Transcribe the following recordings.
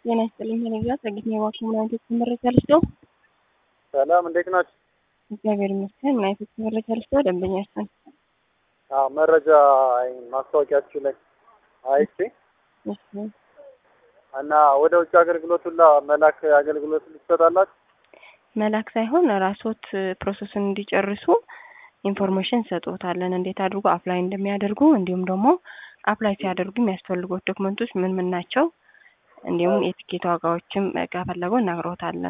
ጤና ይስጥልኝ። ቴሌቪዥን አሰግኝ የዋኪ ምን አይነት መረጃ ልስጠው? ሰላም እንዴት ናችሁ? እግዚአብሔር ይመስገን። ምን አይነት መረጃ ልስጠው? ደንበኛችን አዎ መረጃ ማስታወቂያችሁ ላይ አይቼ እሺ፣ እና ወደ ውጭ አገልግሎት ሁላ መላክ አገልግሎት ልትሰጣላችሁ? መላክ ሳይሆን ራስዎት ፕሮሰሱን እንዲጨርሱ ኢንፎርሜሽን ሰጥዎታለን። እንዴት አድርጎ አፕላይ እንደሚያደርጉ እንዲሁም ደግሞ አፕላይ ሲያደርጉ የሚያስፈልጉት ዶክመንቶች ምን ምን ናቸው፣ እንዲሁም የትኬት ዋጋዎችም ከፈለጉ እናግረውታለን።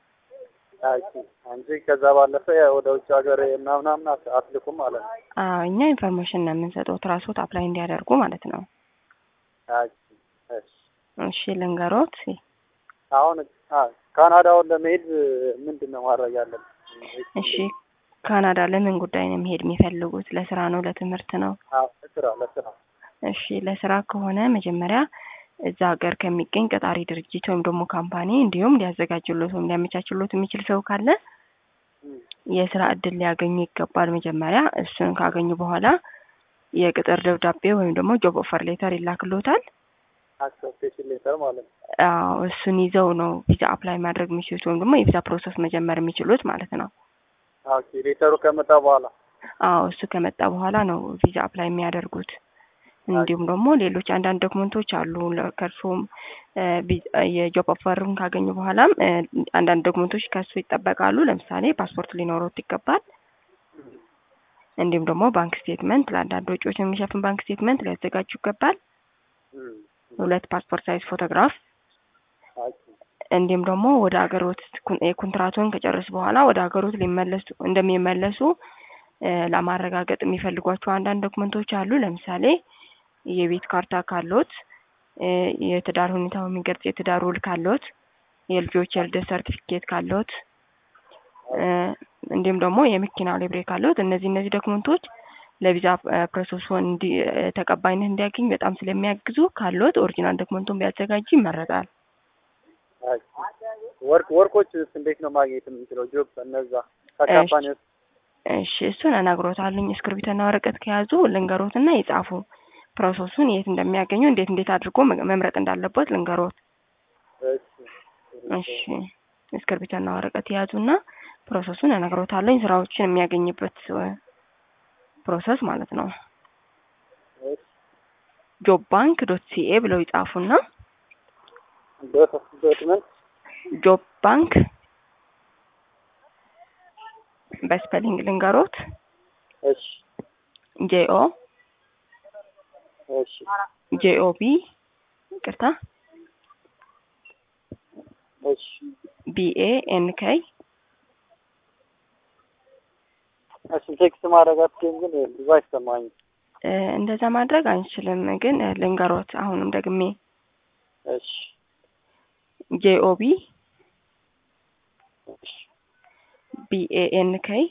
አይቼ እንጂ ከዛ ባለፈ ወደ ውጭ ሀገር ምናምናምን አትልኩም ማለት ነው። አዎ እኛ ኢንፎርሜሽን ነው የምንሰጠዎት ራስዎት አፕላይ እንዲያደርጉ ማለት ነው። አይቼ እሺ። እሺ ልንገሮት። አሁን አ ካናዳውን ለመሄድ ምንድን ነው ማድረግ ያለብን? እሺ ካናዳ ለምን ጉዳይ ነው መሄድ የሚፈልጉት? ለስራ ነው? ለትምህርት ነው? አዎ ለስራ ለስራ እሺ ለስራ ከሆነ መጀመሪያ እዛ ሀገር ከሚገኝ ቀጣሪ ድርጅት ወይም ደግሞ ካምፓኒ እንዲሁም ሊያዘጋጅሎት ወይም ሊያመቻችሎት የሚችል ሰው ካለ እም፣ የስራ እድል ሊያገኙ ይገባል። መጀመሪያ እሱን ካገኙ በኋላ የቅጥር ደብዳቤ ወይም ደግሞ ጆብ ኦፈር ሌተር ይላክሎታል። አክሰፕቴሽን ሌተር ማለት ነው። አዎ እሱን ይዘው ነው ቪዛ አፕላይ ማድረግ የሚችሉት ወይም ደግሞ የቪዛ ፕሮሰስ መጀመር የሚችሉት ማለት ነው። ኦኬ ሌተሩ ከመጣ በኋላ አዎ እሱ ከመጣ በኋላ ነው ቪዛ አፕላይ የሚያደርጉት። እንዲሁም ደግሞ ሌሎች አንዳንድ ዶክመንቶች አሉ ለ- ከእርሶም እ፣ ቪ- የጆብ ኦፈርን ካገኙ በኋላም እ፣ አንዳንድ ዶክመንቶች ከእሱ ይጠበቃሉ። ለምሳሌ ፓስፖርት ሊኖሮት ይገባል። እንዲሁም ደግሞ ባንክ ስቴትመንት፣ ለአንዳንድ ወጪዎች የሚሸፍን ባንክ ስቴትመንት ሊያዘጋጁ ይገባል። እም፣ ሁለት ፓስፖርት ሳይዝ ፎቶግራፍ ኦኬ እንዲሁም ደግሞ ወደ ሀገሮት ኩን- የኮንትራቱን ከጨረሱ በኋላ ወደ ሀገሮት ሊመለሱ እንደሚመለሱ እ፣ ለማረጋገጥ የሚፈልጓቸው አንዳንድ ዶክመንቶች አሉ። ለምሳሌ የቤት ካርታ ካሎት፣ እ፣ የትዳር ሁኔታው የሚገልጽ የትዳር ውል ካሎት፣ የልጆች የልደት ሰርቲፊኬት ካሎት፣ እ፣ እንዲሁም ደግሞ የመኪና ሊብሬ ካሎት እነዚህ እነዚህ ዶክመንቶች ለቪዛ እ፣ ፕሮሰሱ እንዲ እ፣ ተቀባይነት እንዲያገኝ በጣም ስለሚያግዙ ካሎት ኦሪጂናል ዶክመንቱን ቢያዘጋጁ ይመረጣል። ኦኬ። ወርቅ ወርቆች እንዴት ነው ማግኘት የምንችለው? ጆብ እነዛ ከካምፓኒ ውስጥ እሺ እሱን እነግሮታለኝ። እስክርቢትና ወረቀት ከያዙ ልንገሮትና የጻፉ ፕሮሰሱን የት እንደሚያገኙ እንዴት እንዴት አድርጎ መ- መምረጥ እንዳለበት ልንገሮት። እሺ እሺ እስክርቢትና ወረቀት የያዙና ፕሮሰሱን እነግሮታለኝ። ስራዎችን የሚያገኝበት እ፣ ፕሮሰስ ማለት ነው። እሺ ጆብ ባንክ ዶት ሲኤ ብለው ይጻፉና ዶት ዶክመንት ጆብ ባንክ በስፔሊንግ ልንገሮት እሺ ጄኦ እሺ ጄኦቢ ይቅርታ እሺ ቢኤ ኤንኬይ እሺ ቴክስት ማድረግ አትችይም ግን ብዙ አይሰማኝም። እ፣ እንደዛ ማድረግ አንችልም፣ ግን እ፣ ልንገሮት አሁንም ደግሜ እሺ ጄኦቢ እሺ ቢኤኤንኬይ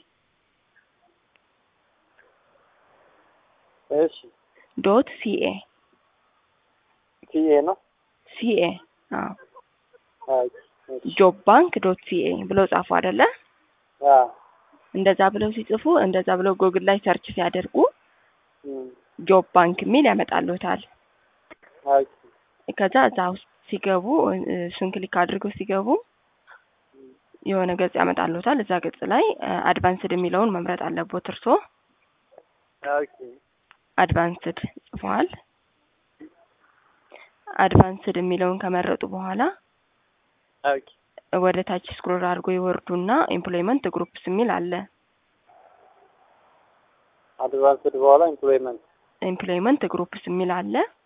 እሺ ዶት ሲኤ ቲኤ ነው። ሲኤ አዎ አይ እሺ ጆብ ባንክ ዶት ሲኤ ብለው ጻፉ አይደለ? አ እንደዛ ብለው ሲጽፉ እንደዛ ብለው ጎግል ላይ ሰርች ሲያደርጉ እም ጆብ ባንክ የሚል ያመጣሉታል። አይ ከዛ እዛ ውስጥ ሲገቡ እ፣ እሱን ክሊክ አድርገው ሲገቡ የሆነ ገጽ ያመጣሉታል። እዛ ገጽ ላይ አድቫንስድ የሚለውን መምረጥ አለቦት እርሶ። ኦኬ አድቫንስድ ጽፈዋል። አድቫንስድ የሚለውን ከመረጡ በኋላ ኦኬ ወደ ታች ስክሮል አድርጎ ይወርዱና ኤምፕሎይመንት ግሩፕስ የሚል አለ። አድቫንስድ በኋላ ኢምፕሎይመንት ኤምፕሎይመንት ግሩፕስ የሚል አለ።